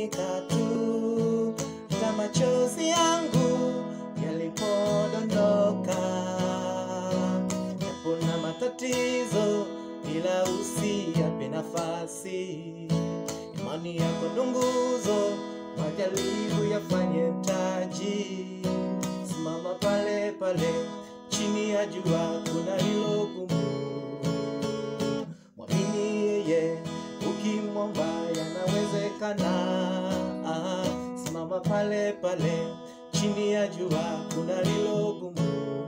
sitotamanika tu, hata machozi yangu yalipodondoka. Yapo na matatizo, ila usiyape nafasi. Imani yako ndo nguzo, majaribu yafanye mtaji. Simama pale pale, chini ya jua kuna hilo gumu. Mwamini yeye, ukimwomba yanawezekana. Ah, Simama pale pale, chini ya jua kuna hilo gumu.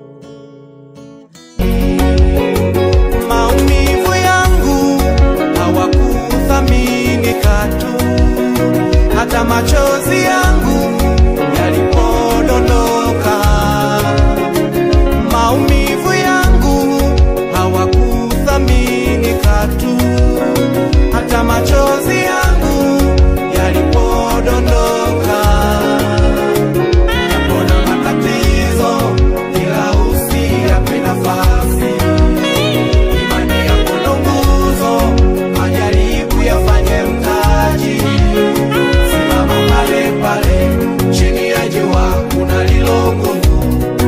Maumivu yangu hawakuthamini katu, hata machozi yangu yalipodondoka. Maumivu yangu hawakuthamini katu, hata machozi yangu yalipodondoka. Yapona matatizo, ila usiyape nafasi. Imani yako ndo nguzo, majaribu yafanye mtaji. Simama pale pale, chini ya jua kuna lilo gumu.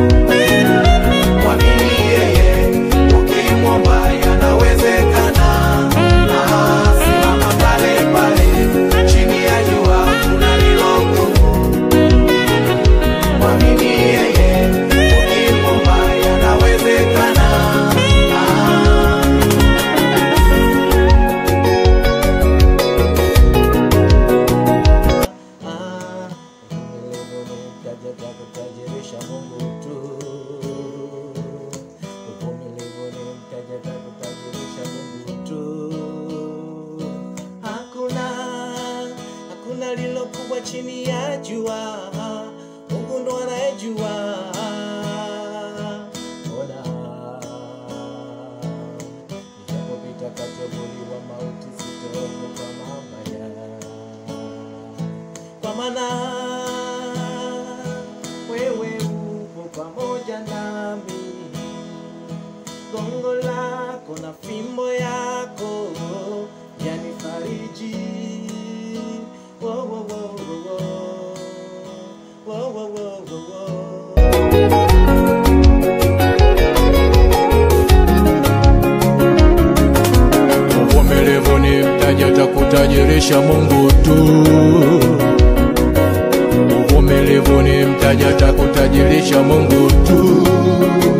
Mwamini yeye, ukimwomba yanawezekana. Ah, Simama pale pale, chini ya jua kuna lilo gumu. Mwamini yeye, ukimwomba yanawezekana. Ah. Ah, uvumilivu ni mtaji wa kutajirisha Mungu tu. Uvumilivu ni mtaji wa kutajirisha Mungu tu. Hakuna, hakuna lilo kubwa chini ya jua. Mungu ndo anayejua. Ona, nijapopita kati ya uvuli wa mauti, sitaogopa mabaya kwa maana wewe upo pamoja nami, gongo lako na fimbo yako yanifariji. Wo, wo, wo, wo, wo. Wo, wo, wo, wo, wo. Uvumilivu ni mtaji atakutajirisha Mungu tu. Uvumilivu ni mtaji atakutajirisha Mungu tu.